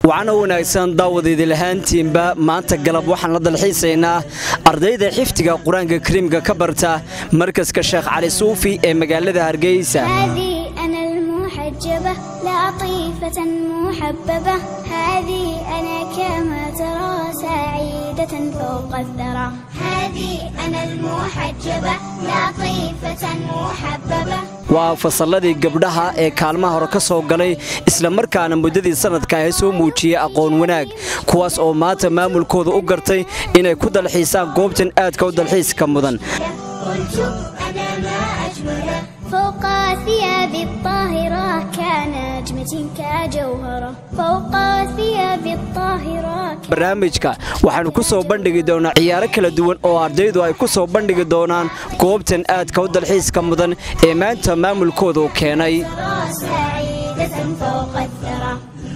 wacana wanaagsan daawadaydii lahaantiinba maanta galab waxaan la dalxiisaynaa ardayda xifdiga qur-aanka kariimka ka barta markaska sheekh cali suufi ee magaalada hargeysa هذه أنا المحجبة لطيفة محببة هذه أنا كما ترى سعيدة فوق الثرى هذه أنا المحجبة لطيفة محببة waa fasalladii gabdhaha ee kaalmaha hore ka soo galay islamarkaana muddadii sannadka ay soo muujiyey aqoon wanaag kuwaas oo maanta maamulkooda u gartay inay ku dalxiisaan goobtan aadka u dalxiiska mudan قلت أنا ما أجمله فوق ثياب الطاهرة كنجمة كجوهرة فوق ثياب الطاهرة barnaamijka waxaannu ku soo bandhigi doonaa ciyaaro kala duwan oo ardaydu ay ku soo bandhigi doonaan goobtan aadka u dalxiiska mudan ee maanta maamulkooda u keenay ترى سعيدة فوق الثرى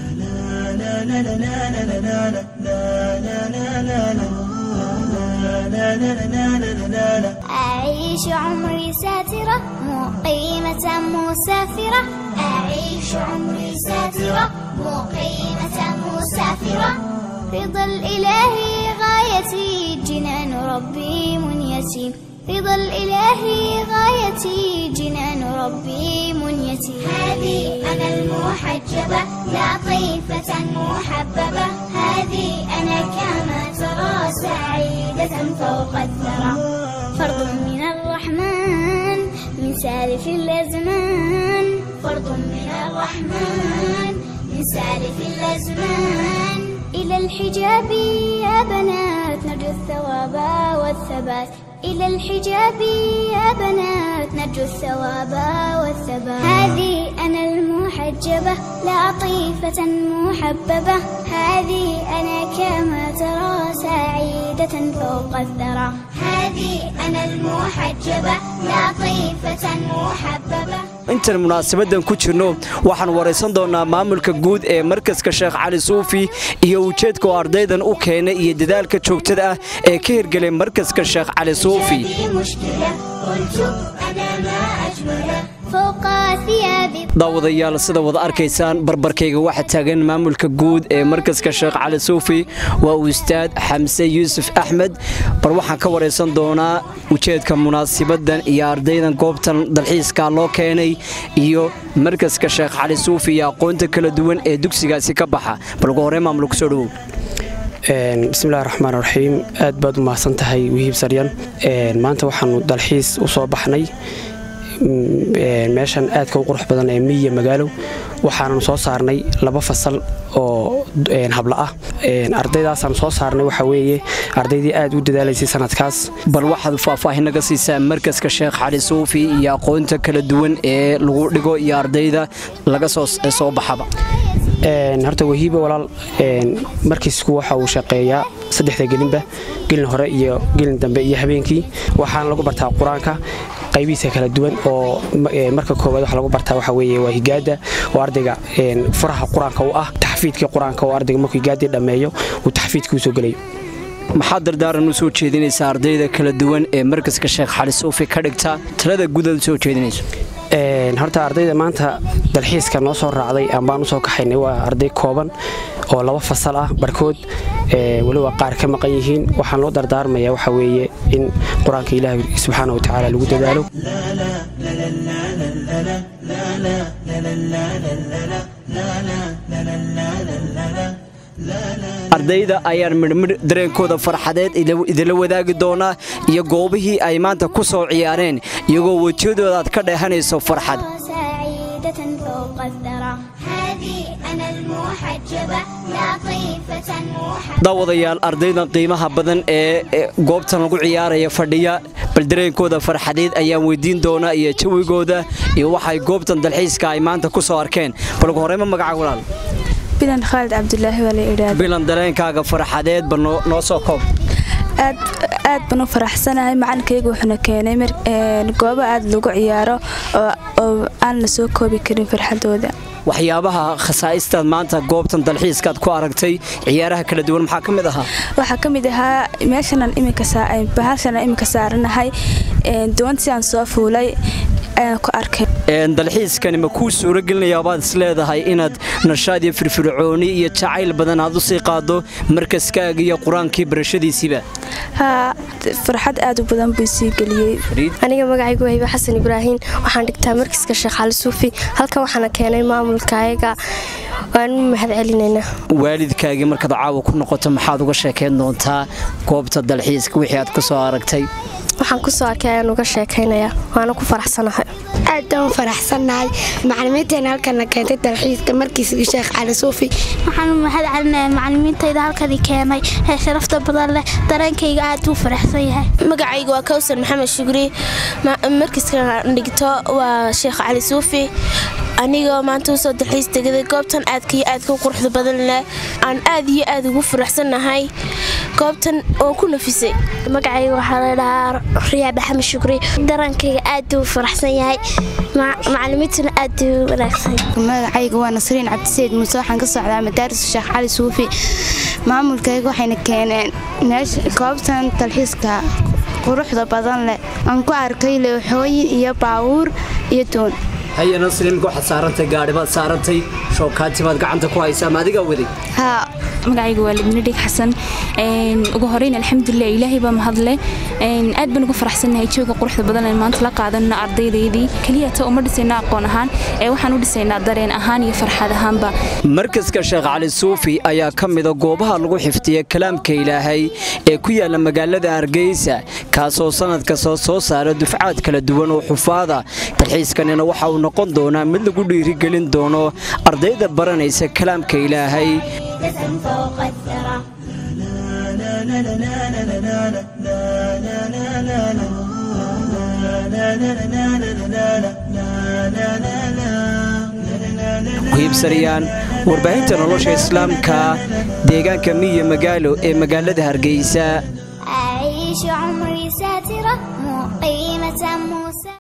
أعيش عمري ساترة مقيمة مسافرة أعيش عمري ساترة مقيمة مسافرة رضا الإله غايتي جنان ربي منيتي رضا الإله غايتي جنان ربي منيتي هذه أنا المحجبة لطيفة محببة هذه أنا كما ترى سعيدة فوق الثرى فرض من الرحمن من سالف الأزمان فرض من الرحمن من سالف الأزمان إلى الحجاب يا بنات نرجو الثواب والثبات إلى الحجاب يا بنات نرجو الثواب والثبات هذه أنا المحجبة لطيفة محببة هذه أنا كما ترى سعيدة فوق الثرى هذه أنا المحجبة لطيفة محببة intaan munaasabadan ku jirno waxaan waraysan doonaa maamulka guud ee markaska sheekh cali suufi iyo ujeedka oo ardaydan u keenay iyo dadaalka joogtada ah ee ka hirgelay markaska sheekh cali suufi هذه مشكلة قلت أنا ما أجمله فوق ثياب daawadayaal sida wada arkaysaan barbarkayga waxaa taagan maamulka guud ee markaska sheekh cali suufi waa ustaad xamse yuusuf axmed bar waxaan ka waraysan doonaa ujeedka munaasibadan iyo ardaydan goobtan dalxiiska loo keenay iyo markaska sheekh cali suufi iyo aqoonta kala duwan ee dugsigaasi ka baxa bal ugu horey maamul kusoo dhowow bismillahi raxmaan raxiim aad baad u mahadsan tahay wihiib saryan maanta waxaanu dalxiis u soo baxnay meeshan aadka u qurux badan ee miyiya magaalow waxaananu soo saarnay laba fasal oo habla ah ardaydaasaan soo saarnay waxaa weeye ardaydii aad u dadaalaysay sanadkaas bal waxaad faahfaahin naga siisaa markaska sheekh cali suufi iyo aqoonta kala duwan ee lagu dhigo iyo ardayda laga soo baxaba horta wahiiba walaal markiisku waxa uu shaqeeyaa saddexda gelinba gelin hore iyo gelin dambe iyo habeenkii waxaana lagu bartaa qur-aanka qaybihiisa kala duwan oo marka koowaad waxa lagu bartaa waxa weeye waa higaada oo ardayga furaha qur-aanka u ah taxfiidkii qur-aanka oo ardayga markuu higaadii dhammeeyo uu taxfiidkii usoo gelayo maxaad dardaaran u soo jeedinaysaa ardayda kala duwan ee markaska sheekh xali suufi ka dhigta talada gudaad u soo jeedinayso horta ardayda maanta dalxiiska noo soo raacday ambaan usoo kaxaynay waa arday kooban oo laba fasal ah barkood weliba qaar ka maqan yihiin waxaan loo dardaarmaya waxa weeye in qur-aanka ilaahi subxaana wa tacaala lagu dadaalo ardayda ayaan midhmidh dareenkooda farxadeed idinla wadaagi doonaa iyo goobihii ay maanta ku soo ciyaareen iyagoo wejiyadooda aad ka dheehanayso farxad سعيدة فوق الثرى هذه أنا المحجبة لطيفة محببة daawadayaal ardaydan qiimaha badan ee goobtan lagu ciyaaraya fadhiya bal dareenkooda farxadeed ayaan weydiin doonaa iyo jawigooda iyo waxay goobtan dalxiiska ay maanta ku soo arkeen bal ugu horeyma magaca walaal bilan khaalid cabdulaahi waa la idhaahda bilan dareenkaaga farxadeed ba noo soo koob aad aad baan u faraxsanahay macalinkayga wuxuuna keenay goobo aad lagu ciyaaro oo aan la soo koobi karin farxadooda waxyaabaha khasaa'istaad maanta goobtan dalxiiskaad ku aragtay ciyaaraha kala duwan maxaa ka mid ahaa waxaa ka mid ahaa meeshanan iminka bahashanan iminka saaranahay doontii aan soo fuulay ayaan ku arkay dalxiiskani ma kuu suuro gelinayaa baad is leedahay inaad nashaad iyo firfircooni iyo jacayl badan aad u sii qaado markaskaaga iyo qur-aankii barashadiisiiba haa farxad aad u badan buu sii geliyey aniga magacaygu wayba xasan ibraahiim waxaan dhigtaa markiska sheekh cali suufi halkan waxaana keenay maamulka ayaga waan u mahad celinaynaa waalidkaagii markaad caawa ku noqoto maxaad uga sheekayn doontaa goobta dalxiiska wixii aad ka soo aragtay waxaan ku soo arkay ayaan uga sheekaynayaa waana ku faraxsanahay aad baan u faraxsannahay macalimiinteena halkana keentay dalxiiska markiisga sheekh cali suufi waxaan u mahad celinayaa macalimiintayda halkani keenay ee sharafta badan leh dareenkayga aad buu faraxsan yahay magacaygu waa kawsar maxamed shugri markiiska dhigto waa sheekh cali suufi anigoo maanta usoo dalxiis tegaday goobtan aadka iyo aadka u quruxda badan leh aan aad iyo aad ugu faraxsannahay goobtan oon ku nafisay magacayga waxaa la dhahaa riyaa maxamed shukri dareenkayga aad buu faraxsan yahay macalimiintuna aad buu wanaagsan magacayga waa nasriin cabdiseyd muuse waxaan ka socdaa madaaris sheekh cali suufi maamulkayga waxayna keeneen goobtan dalxiiska quruxda badan leh aan ku arkay looxooyin iyo baawuur iyo doon haya nasriimka waxaad saarantay gaadhi baad saarantay shookaati baad gacanta ku haysaa ma adigaa waday haa magacayga waa libni dhig xasan ugu horeyn alxamdulilah ilaahay baa mahadle aad baan ugu faraxsannahay jooga quruxda badan ee maanta la qaadanna ardaydaydii keliyata uma dhisayna aqoon ahaan ee waxaan u dhisaynaa dareen ahaan iyo farxad ahaanba markaska sheekh cali suufi ayaa ka mida goobaha lagu xifdiya kalaamka ilaahay ee ku yaala magaalada hargeysa kaasoo sanadka soo soo saara dufcaad kala duwan oo xufaada dalxiiskanina waxa uu noqon doonaa mid lagu dhiirigelin doono ardayda baranaysa kalaamka ilaahay فوق الثرى kuhiibsanayaan warbaahinta nolosha islaamka deegaanka miya magaalo ee magaalada hargeysa أعيش عمري ساترة مقيمة موسى